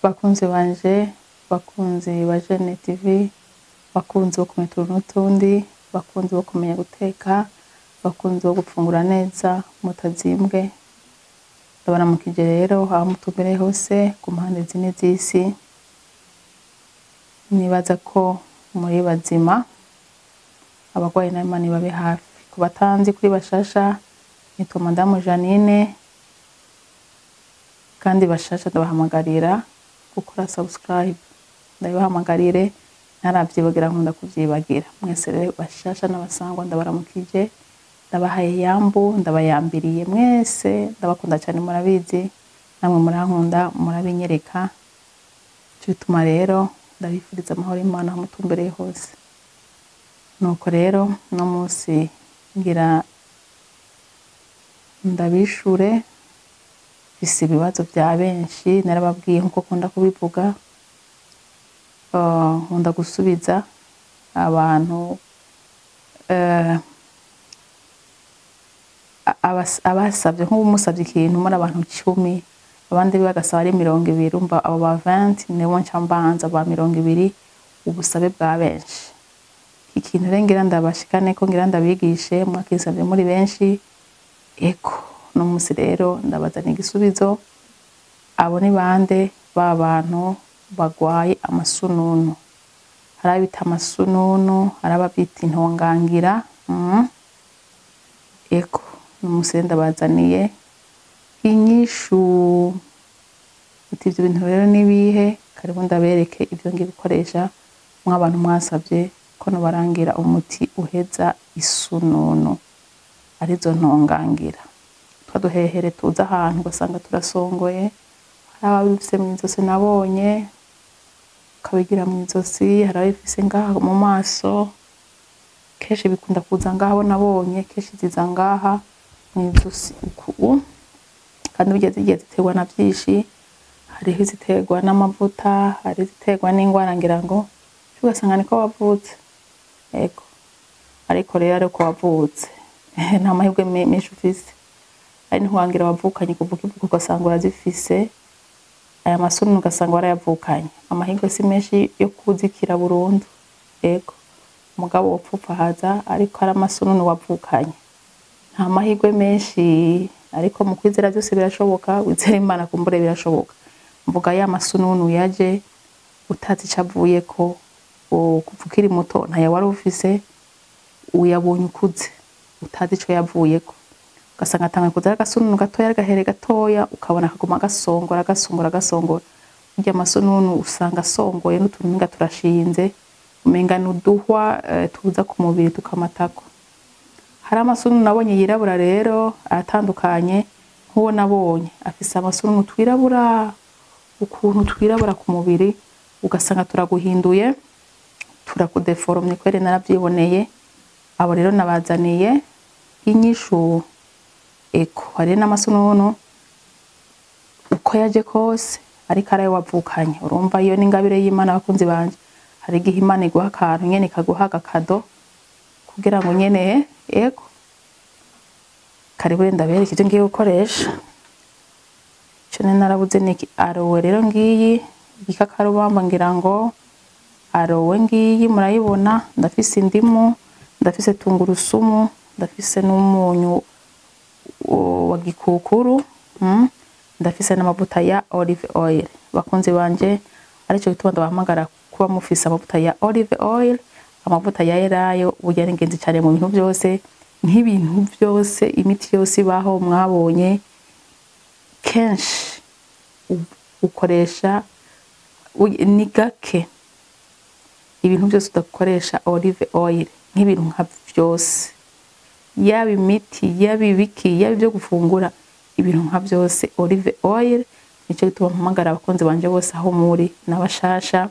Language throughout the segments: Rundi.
bakunzi banje bakunzi ba Jene TV bakunzi bo kumenya utuntu n'utundi bakunzi bo kumenya guteka bakunzi bo gufungura neza mutazimbwe ndabaramukije rero aho mutumbereye hose ku mpande zine z'isi nibaza ko muri bazima abarwayi na Imana ibabe hafi ku batanzi kuri bashasha nitwa madamu Janine kandi bashasha ndabahamagarira gukora subscribe ndabibahamagarire ntaravyibagira nkunda kuvyibagira mwese rero bashasha n'abasangwa ndabaramukije ndabahaye yambu ndabayambiriye mwese ndabakunda cyane murabizi namwe murankunda murabinyereka ico bituma rero ndabifuriza amahoro y'Imana aho mutumbereye hose nuko rero uno munsi ngira ndabishure mfise ibibazo vya benshi narababwiye nkuko kunda kubivuga Uh, nkunda gusubiza abantu eh, abas- abasavye nk'ubu musavye ikintu muri abantu cumi abandi bagasaba ari mirongo ibiri umva abo ba 20 nibo nca mbanza ba mirongo ibiri ubusabe bwa benshi iki kintu rero ngira ndabashikane ko ngira ndabigishe mwakisavye muri benshi eko no musi rero ndabazana igisubizo abo ni bande ba bantu bagwaye amasununu hari abita amasununu hari ababita intongangira mm. eko n'umunsi rero ndabazaniye inyishu iti ivyo bintu rero nibihe karibu ndabereke ivyo ngiye gukoresha mw'abantu mwasavye ko nobarangira umuti uheza isununu arizo ntongangira twa duhehere tuza ahantu ugasanga turasongoye hari ababifise mw'izosi nabonye ukabigira mw'izosi hari ababifise ngaha mu maso kenshi bikunda kuza ngaha abo nabonye kenshi ziza ngaha mw'izosi uku kandi burya zigiye ziterwa na vyinshi hariho iziterwa n'amavuta hari iziterwa n'ingwara ngira ngo ugasanga niko wavutse ego ariko rero ariko wavutse nta mahirwe me- menshi ufise ari ntiwangira wavukanye kuvuga ivuga ugasanga urazifise aya masununu ugasanga warayavukanye amahirwe si menshi yo kuzikira burundu ego umugabo wopfupfahaza ariko ari amasununu wavukanye nta mahirwe menshi ariko mu kwizera byose birashoboka wizera imana kumbure birashoboka mvuga ya masununu yaje utazi ico avuyeko u- kuva ukiri muto ntayo wari ufise uyabonye ukuze utazi ico yavuyeko ugasanga atanga kuza ari agasununu gatoya ari agahere gatoya ukabona akaguma gasongora gasongora gasongora burya amasununu usanga asongoye n'utuntu umenga turashinze umenga ni uduhwa eh, tuza ku mubiri tukamatako hari amasununu nabonye yirabura rero aratandukanye nk'uwo nabonye afise amasununu twirabura ukuntu twirabura ku mubiri ugasanga turaguhinduye turakudeforomye kwere naravyiboneye abo rero nabazaniye inyishu eko hari n'amasununu uko yaje kose ariko arayo wavukanye urumva iyo n'ingabire y'imana abakunzi banje hari igihe imana iguha akantu nyene ikaguha agakado kugira ngo nyene ego karibu rero ndabereke ivyo ngiye gukoresha ico nari narabuze niki arowe rero ngiyi igikakarubamba ngira ngo arowe ngiyi murayibona ndafise indimu ndafise tungurusumu ndafise n'umunyu o- wa gikukuru mm, ndafise n'amavuta ya olive oil bakunzi banje arico gituma ndabahamagara kuba mufise amavuta ya olive oil amavuta ya elayo burya ni ingenzi cane mu bintu vyose nk'ibintu vyose imiti yose ibaho mwabonye kenshi u- ukoresha u- ni gake ibintu byose udakoresha olive oil nk'ibintu nka vyose yaba imiti yaba ibiki yaba ibyo gufungura ibintu nka byose olive oil nicyo gituma mpamagara abakunzi banje bose aho muri n'abashasha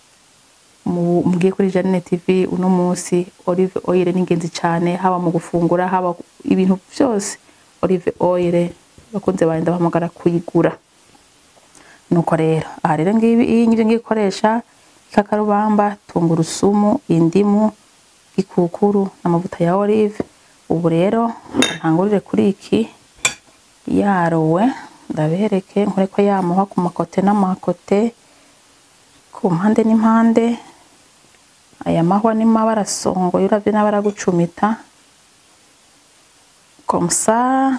mu- mugiye kuri Janine TV uno munsi olive oil ni ingenzi cyane haba mu gufungura haba ibintu byose olive oil bakunze banje ndabahamagara kuyigura nuko rero aha rero ngibi iyi ngivyo ngiye gukoresha ikakarubamba tungurusumu indimu ikukuru n'amavuta ya olive ubu rero ntangurire kuri iki yarowe ndabereke nkore ko yamuha ku makote n'amakote ku mpande n'impande aya mahwa ni mabara songoye uravye n'abara gucumita comme ça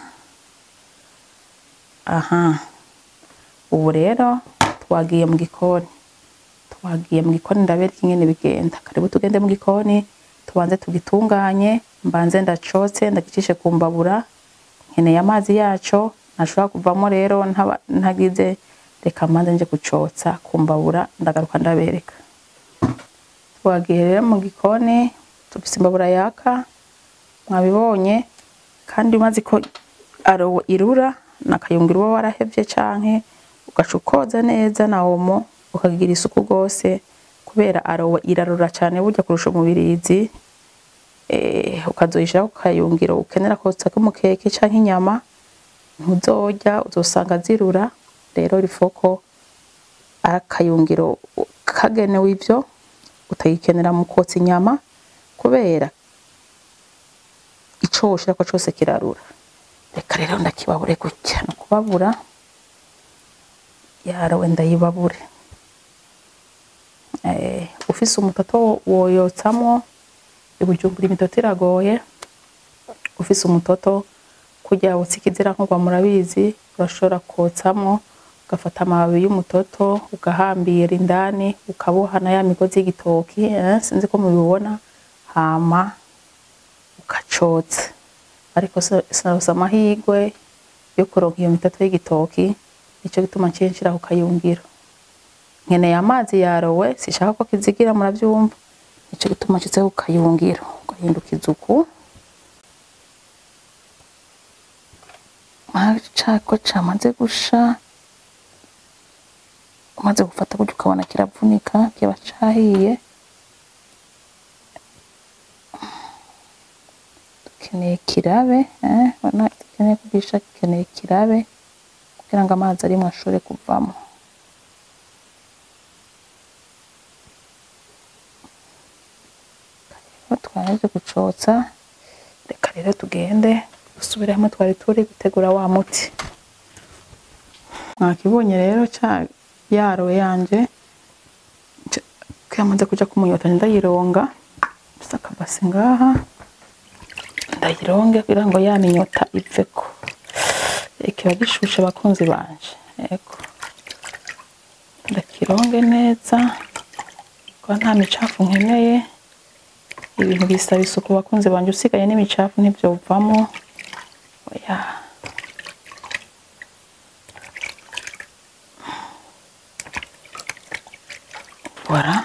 aha ubu rero twagiye mu gikoni twagiye mu gikoni ndabereka ingene bigenda karibu tugende mu gikoni tubanze tugitunganye mbanze ndacotse ndagicishe ku mbabura nkeneye amazi yaco ntashobora kuvamo rero ntaba- ntagize reka mbanze nje kucotsa ku mbabura ndagaruka ndabereka twagiye rero mu gikoni tufise imbabura yaka mwabibonye kandi umaze ko aro irura nakayungiro uba warahevye canke ugaca ukoza neza na omo ukagira isuku rwose kubera arowe irarura cyane burya kurusha umubirizi eh, ukazoyishiraho ku kayungiro ukenera kotsa k'umukeke canke inyama ntuzorya uzosanga zirura rero rifoko ari akayungiro kagenewe ivyo utagikenera mu kotsa inyama kubera ico woshirako cose kirarura reka rero ndakibabure gutya ni ukubabura yarawe ndayibabure eh, ufise umutoto woyotsamwo ibujumbura imitoto iragoye ufise umutoto kurya utsikizira nk'urwa murabizi urashobora kotsamwo ugafata amababi y'umutoto ugahambira indani ukaboha na ya migozi y'igitoki eh, sinzi ko mubibona hama ukacotsa ariko sinarose amahirwe yo kuronka iyo mitoto y'igitoki nico gituma nciye nshira ku kayungiro nkeneye amazi yarowe sishaka ko kizigira muravyumva nico gituma nshitse ku kayungiro ugahindukiza uku cako camaze gusha umaze gufata gutya ukabona kiravunika kiba cahiye dukeneye kirabe eh, ubona dukeneye kugisha dukeneye kirabe kugira ngo amazi arimwo ashobore kuvamo rero twaje gucotsa reka rero tugende dusubire hamwe twari turi gutegura wa muti mwakibonye rero ca yarowe yanje kamaze kuja kumunyota ndayironga gusa akabase ngaha ndayironge kugira ngo ya minyota iveko kiba gishushe bakunzi banje yego ndakironge neza kuko nta micafu nkeneye ibintu bisaba isuku bakunzi banje usigaye n'imicafu ntivyovamo oya voilà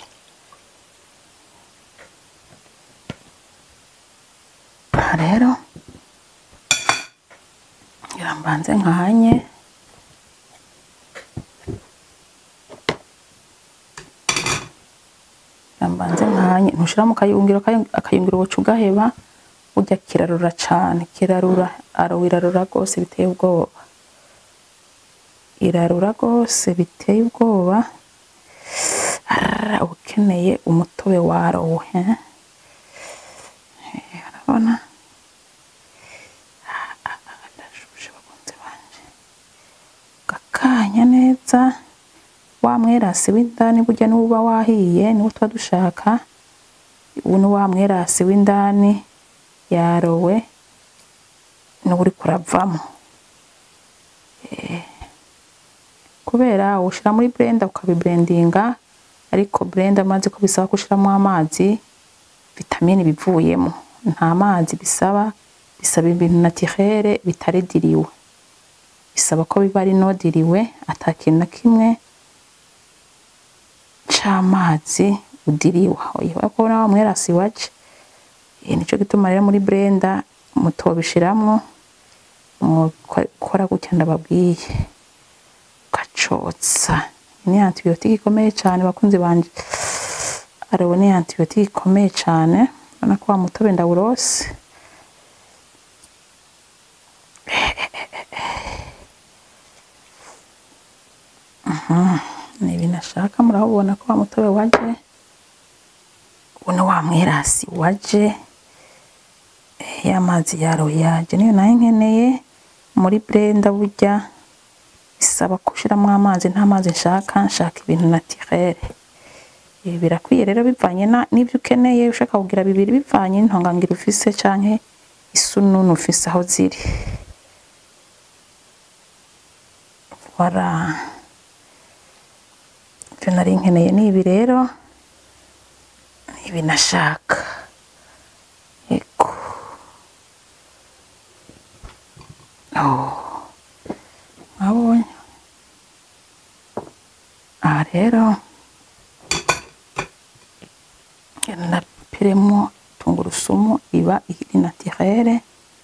aha rero ngira mbanze nkanye ngira mbanze nkanye ntushira mu kayungiro kayu- akayungiro woca ugaheba burya kirarura cane kirarura aro irarura rwose biteye ubwoba irarura rwose biteye ubwoba Arara, uba ukeneye umutobe warowe eh? Eh, urabona ndashushe bakunzi banje gakanya neza wa mwerasi w'indani burya niwo uba wahiye niwo tuba dushaka ubu ni wa mwerasi w'indani yarowe niwo uriko uravamo Eh, kubera ushira muri blender ukabiblendinga ariko blender maze ko bisaba kushiramo amazi vitamine bivuyemo nta mazi bisaba bisaba ibintu naturere bitarediriwe bisaba ko biba ari nodiriwe ata kintu na kimwe c'amazi udiriwe oya ko na wa mwerasi waje eh, nico gituma rero muri blender mutobishiramwo mukora gutya ndababwiye ugacotsa ni antibiyotike ikomeye cyane bakunzi banje arewe ni antibiyotike ikomeye cyane urabona ko wa mutobe ndawurose Mhm, ni ibintu ashaka murabona ko wa mutobe waje ubu ni wa mwerasi waje Eh, ya mazi yaro yaje niyo nayo nkeneye muri blender burya bisaba gushiramo amazi nta mazi nshaka nshaka ibintu naturel Eh, birakwiye rero bivanye na- n'ivyo ukeneye ushaka kugira bibiri bivanye n'intongangiro ufise canke isununu ufise aho ziri voilà ivyo nari nkeneye ni ibi rero ni ibi nashaka eko oh. mwabonye aha rero napiremo tungurusumu iba iri naturere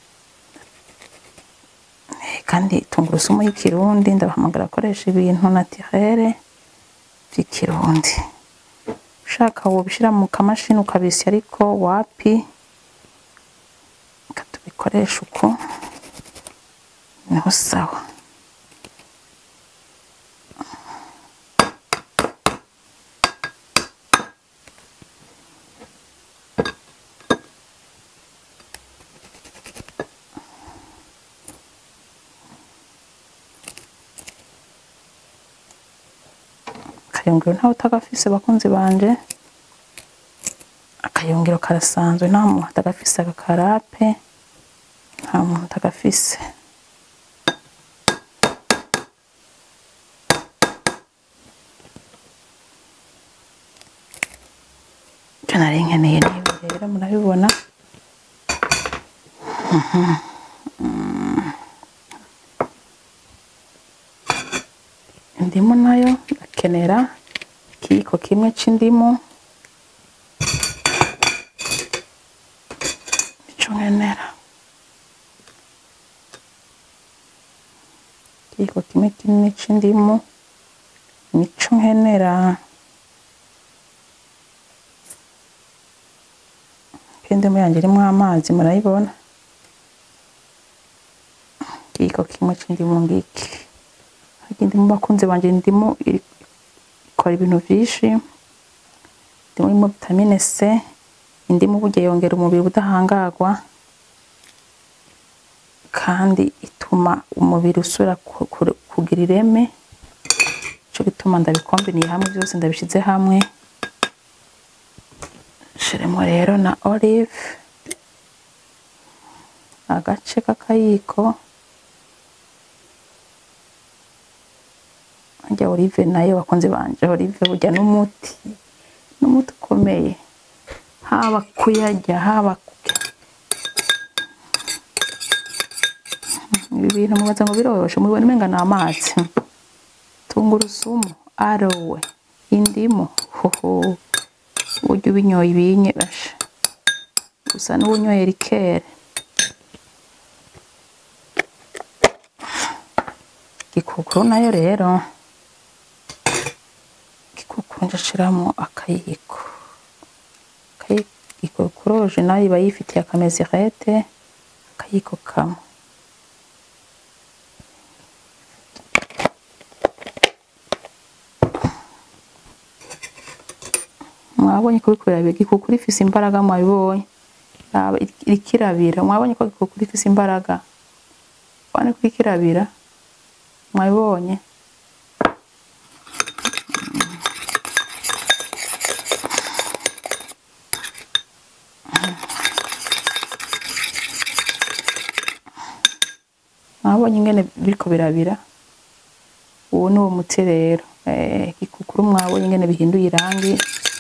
Eh, kandi tungurusumu y'ikirundi ndabahamagara akoresha ibintu naturere vy'ikirundi ushaka wobishira mu kamashini ukabisya ariko wapi katubikoresha uko niho sawa akayungiro ntawe utagafise bakunzi banje akayungiro karasanzwe nta muntu atagafise agakarape nta muntu atagafise ivyo nari nkeneye nibi rero murabibona indimu nayo ndakenera ikiyiko kimwe c'indimu ico nkenera ikiyiko kimwe kinini c'indimu nico nkenera indimu yanje irimwo amazi murayibona ikiyiko kimwe c'indimu ngiki harya indimu bakunze banje indimu iri- ikora ibintu vyinshi indimu irimo vitamine C indimu burya yongera umubiri ubudahangarwa kandi ituma umubiri usubira ku- ku- kugira ireme ico gituma ndabikombiniye hamwe vyose ndabishize hamwe shiremo rero na olive agace k'akayiko harya olive nayo bakunze banje olive burya n'umuti n'umuti ukomeye haba kuyarya haba ku- ibi bintu mubaza ngo biroroshe mubibona umenga ni amazi tungurusumu arowe indimu hoho burya ubinyoye ibinye basha gusa n'ubunyoye rikere gikukuru nayo rero gikukuru njashiramo akayiko Akayi- gikukuru original iba yifitiye akamezirete akayiko kamwe mwabonye ko biriko birabira gikukuru ifise imbaraga mwabibonye Raba, iri- iriko irabira mwabonye ko gikukuru ifise imbaraga ubone ko iriko irabira mwabibonye mwabonye ingene biriko birabira uwo ni uwo muti rero Eh, gikukuru mwabonye ingene bihinduye irangi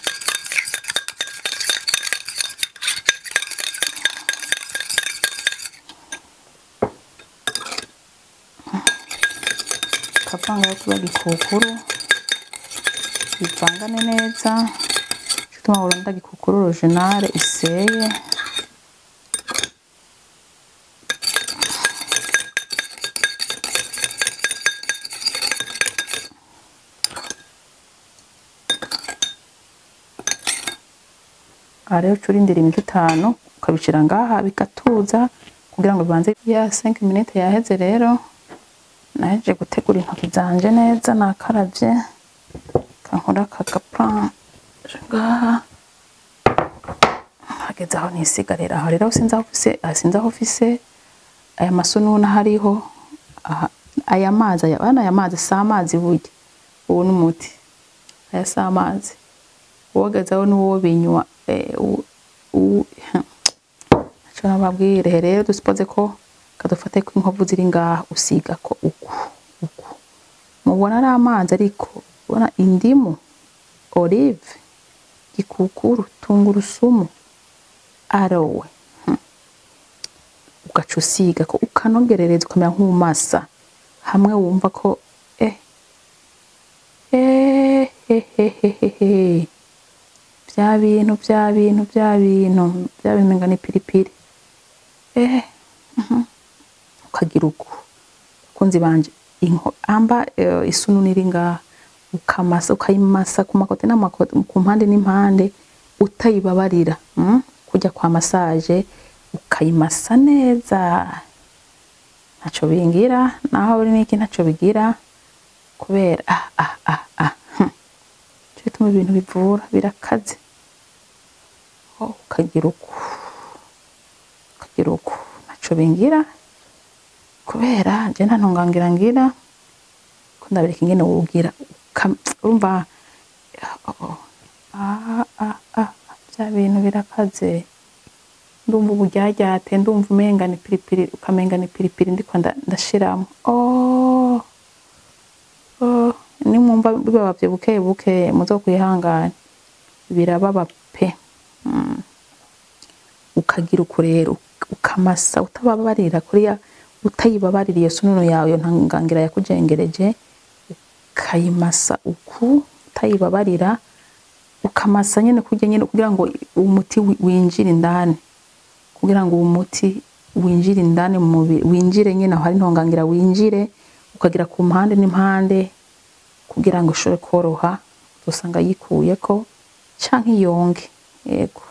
kavanga kuba gikukuru bivangane neza gituma burunda gikukuru original iseye aha rero uca urindira iminota itanu ukabishira ngaha bigatuza kugira ngo bibanze ya 5 minutes yaheze rero naheje gutegura intoki zanje neza nakaravye kankora kagapanje ngaha hageze aho nisigarira aho rero sinzi aho ufise aha sinzi aho ufise aya masununa hariho aha aya mazi aya bana aya mazi si amazi burya ubu ni umuti aya si amazi wogezaho n'uwo binywa eh, u- u- Ico nababwire rero dusipoze ko kadufate ko inkovu ziri ngaha usiga ko uku uku mubona ari amazi ariko ubona indimu olive gikukuru tungurusumu arowe hmm. ugaca usiga ko ukanogerereza ukamera nk'umasa hamwe wumva ko eh eh he he he he he bya bintu bya bintu bya bintu bya bintu menga ni piripiri eh mhm. ukagira uku kunzi banje inko amba eh, isunu niri ngaha ukamasa ukayimasa ku makote n'amakote ku mpande n'impande utayibabarira mm? kujya kwa massage ukayimasa neza ntaco bingira naho uri niki ntaco bigira kubera ah ah ah ah hm. Nico gituma ibintu bivura birakaze oh, ukagira uku ukagira uku ntaco bingira kubera je nta ntungangira ngira ko ndabireka ingene wogira uka- urumva oh, ah, ah, ah, bya bintu birakaze ndumva uburyaryate ndumva umenga ni piripiri ukamenga ni piripiri ndiko nda- ndashiramo oh, oh, nimwumva bibabavye buke buke muzo kwihangana birababa pe mm. ukagira uku rero ukamasa utababarira kuriya utayibabaririye sununu yawe iyo ntangangira yakujengereje ukayimasa uku utayibabarira ukamasa nyene kurya nyene kugira ngo umuti wi- winjire indani kugira ngo uwo muti winjire indani mu mubiri winjire nyene aho hari intongangira winjire ukagira ku mpande n'impande kugira ngo ushobore koroha usanga yikuyeko canke yonge yego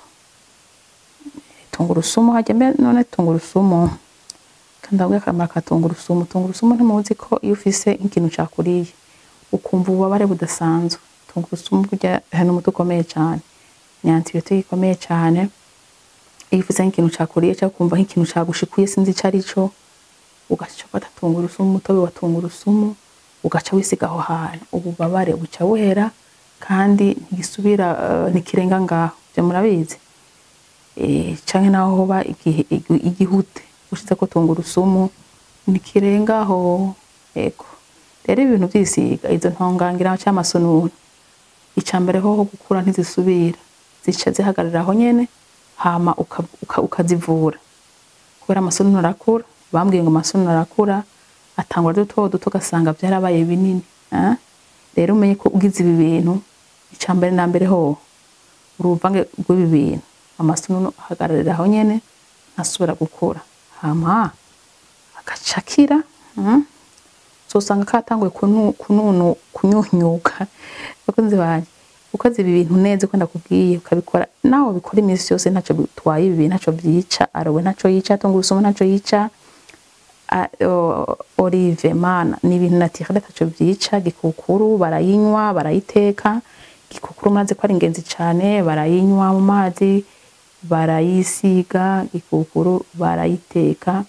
tungurusumu hajya mbe none tungurusumu kandabwe akamaro ka tungurusumu tungurusumu ntimuzi ko iyo ufise nk'ikintu cakuriye ukumva ububabare budasanzwe tungurusumu burya hari n'umuti ukomeye cane ni antibiyotike ikomeye cane iyo ufise nk'ikintu cakuriye cyangwa ukumva nk'ikintu cagushikuye sinzi ico arico ugaca ufata tungurusumu umutobe wa tungurusumu ugaca wisiga aho hantu ububabare buca buhera kandi ntigisubira eh, ntikirenga ngaho ivyo murabizi eh, canke naho hoba igihe- igi- igihute ushizeko tungurusumu ntikirengaho ego rero ibintu vyisiga izo ntongangira canke amasununu ica mbere hoho gukura ntizisubira zica zihagarara aho nyene hama uka- uka- ukazivura kubera amasununu arakura bambwiye ngo amasununu arakura atangura duto duto ugasanga vyarabaye binini eh? rero umenye ko ugize ibi bintu ica mbere na mbere hoho uruvange rw'ibi bintu amasununu ahagararira aho nyene ntasubira gukura hama agaca akira mm? uzosanga katanguye kunu- kununu kunyunyuka bakunzi banje ukoze ibi bintu neza uko ndakubwiye ukabikora nawe bikora iminsi yose ntaco bitwaye ibi bintu ntaco vyica arowe ntaco yica tungurusumu ntaco yica a- o- olive mana ni ibintu naturel ntaco vyica gikukuru barayinywa barayiteka gikukuru murazi ko ari ingenzi cane barayinywa mu mazi barayisiga gikukuru barayiteka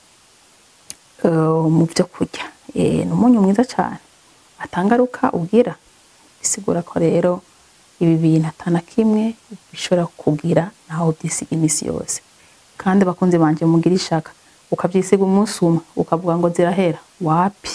eh, mu byo kurya Eh, ni umunyu mwiza cyane atangaruka ugira bisigura ko rero ibi bintu atana kimwe bishobora kugira naho byisiga iminsi yose kandi bakunze banje mugira ishaka ukabyisiga umunsi umwe ukavuga ngo zirahera wapi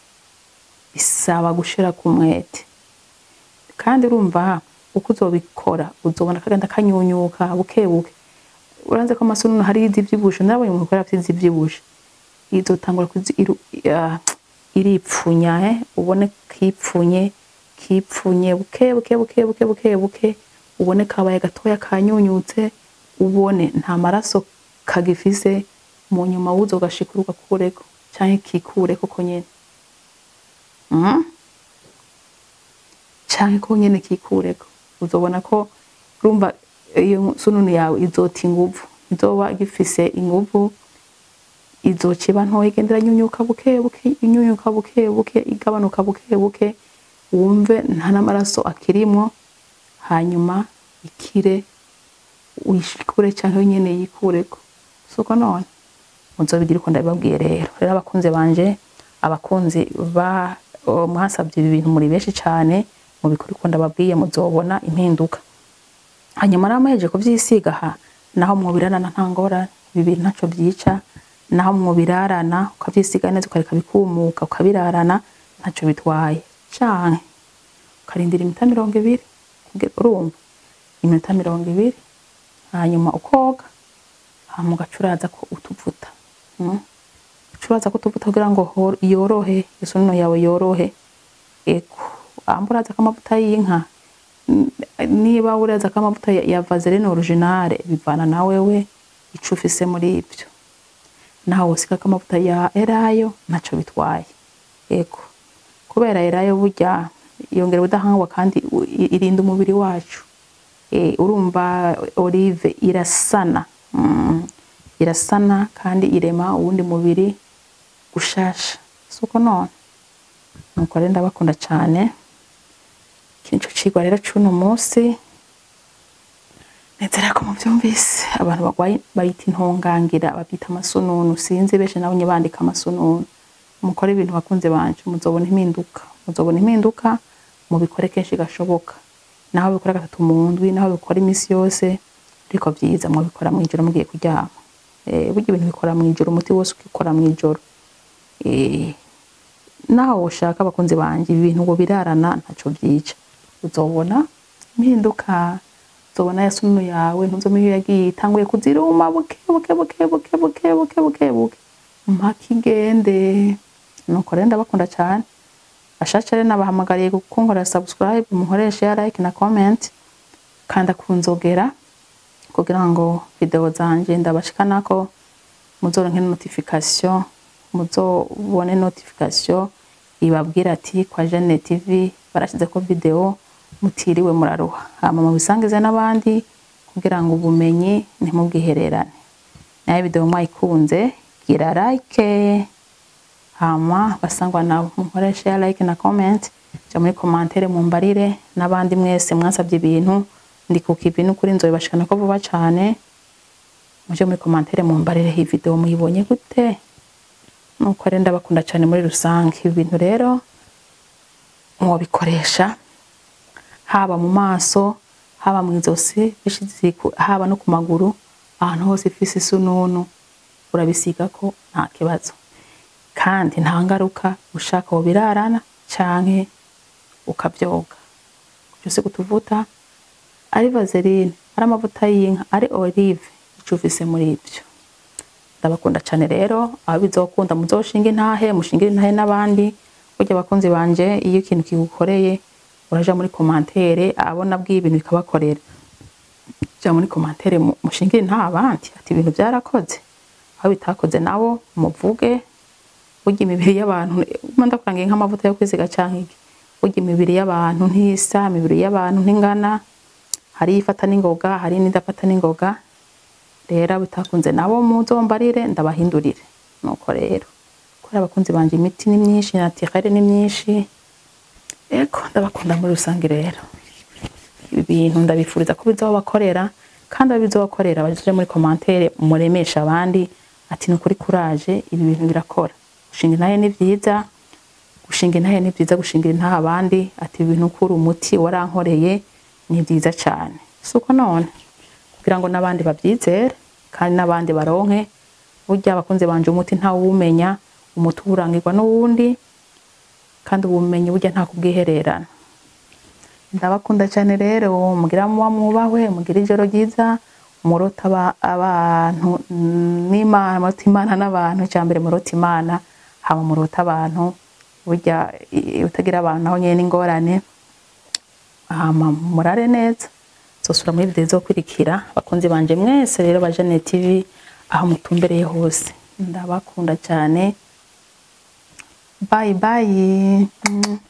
bisaba gushira ku mwete kandi urumva uko uzobikora uzobona kagenda kanyunyuka buke buke uranze ko amasununu hari izivyibushe nabonye umuntu ukora afite izivyibushe izotangura kuzi iru- ah, iripfunya eh, ubone kipfunye kipfunye buke buke buke buke buke buke ubone kabaye gatoya kanyunyutse ubone nta maraso kagifise mu nyuma wuzo gashikuruka kureko canke kikureko ko nyene mm? canke ko nyene kikureko uzobona ko urumva iyo sununu yawe izota inguvu izoba gifise inguvu izociba ntoya igenda iranyunyuka buke buke inyunyuka buke buke igabanuka buke buke wumve nta n'amaraso akirimwo hanyuma ikire uyishikure canke nyene yikureko suko none muzobigira uko ndabibabwiye rero rero abakunzi banje abakunzi ba o, mwasabye ibi bintu muri benshi cane mubikora uko ndababwiye muzobona impinduka hanyuma rero muhejeje kuvyisiga aha naho mwobirarana nta ngorane ibi bintu ntaco vyica naho mwobirarana ukavyisiga neza ukareka bikumuka ukabirarana ntaco bitwaye canke ukarindira iminota mirongo ibiri kugira urumva iminota mirongo ibiri hanyuma ukoga hama ugaca urazako utuvuta mm? uca urazako utuvuta kugira ngo hor- yorohe isunno yawe yorohe ego amba urazako amavuta y'inka n- niba urazako amavuta ya- ya vaseline originale bivana na wewe ico ufise muri ivyo naho wosigako amavuta ya elayo ntaco bitwaye ego kubera elayo burya yongera ubudahangarwa kandi u- i- irinda umubiri wacu eh, urumva olive irasana mm, irasana kandi irema uwundi mubiri gushasha suko none nuko rero ndabakunda cane iki nico cigwa rero c'uno musi nezera ko muvyumvise abantu bagwaye bayita intongangira babyita amasununu sinzi benshi nabo nye bandika amasununu mukore ibintu bakunze banje muzobona impinduka muzobona impinduka mubikore kenshi gashoboka naho bikora gatatu mu ndwi naho bikora iminsi yose ariko vyiza mwabikora mw'ijoro mugiye kuryama eh, burya ibintu bikora mw'ijoro umuti wose ukikora mw'ijoro eh, naho woshaka abakunzi banje ibi bintu ngo birarana ntaco vyica uzobona impinduka uzobona ya sunu yawe ntuzomenya iyo yagiye itanguye kuziruma buke buke buke buke buke buke buke buke mpaka igende nuko rero ndabakunda cane bashaca rero nabahamagariye kunkorera subscribe mukoreshe ya like na comment kanda kunzogera kugira ngo video zanje ndabashikanako muzoronke notification muzobone notification ibabwira ati kwa Jeanne TV barashizeko video mutiriwe muraruha hama mubisangize n'abandi kugira ngo ubumenyi ntimubwihererane nayo video mwayikunze gira like hama basangwa nabo mukoreshe ya like na comment ja muri commentaire mumbarire n'abandi mwese mwasabye ibintu ndi kukivi n'ukuri nzobibashikana ko vuba cane muje muri commentaire mumbarire iyi video muyibonye gute nuko rero ndabakunda cane muri rusange ibi bintu rero mwobikoresha haba mu maso haba mu izosi bishize ku- haba no ku maguru ahantu hose ifise isununu urabisigako nta kibazo kandi nta ngaruka ushaka wobirarana canke ukavyoga byose kutuvuta ari vaseline ari amavuta y'inka ari olive ico ufise muri ivyo ndabakunda cane rero aho bizokunda muzoshinga intahe mushingire intahe n'abandi burya abakunzi banje iyo ikintu kigukoreye uraja muri komantere abona bwiye ibintu bikabakorera ja muri komantere mu- mushingire intahe abandi ati ibintu byarakoze aho bitakoze nabo muvuge burya imibiri y'abantu mba ndakurangiye nk'amavuta yo kwisiga canke iki burya imibiri y'abantu ntisa imibiri y'abantu ntingana hari ifata n'ingoga hari n'idafata n'ingoga rero abo bitakunze nabo muzombarire ndabahindurire nuko rero kubera abakunzi banje imiti ni myinshi natirere ni myinshi eko ndabakunda muri rusange rero ibi bintu ndabifuriza ko bizobakorera kandi abo bizobakorera baje muri komantere muremesha abandi ati ni ukuri kuraje ibi bintu birakora gushinga intahe ni vyiza gushinga intahe ni vyiza gushingira intahe abandi ati ibi bintu ukura umuti warankoreye ni vyiza cane suko none kugira ngo n'abandi bavyizere kandi n'abandi baronke burya abakunzi banje umuti ntawumenya umuti urangirwa n'uwundi kandi ubumenyi burya nta kubwihererana ndabakunda cyane rero mugira muba mwubahwe mugira ijoro ryiza murota aba- abantu n'imana murota imana n'abantu cya mbere murota imana hama murota abantu burya i- utagira abantu naho nyene n'ingorane hama murare neza zosura muri video izokurikira bakunzi banje mwese rero ba Jeanne TV aho mutumbereye hose ndabakunda cyane bye bye Mm.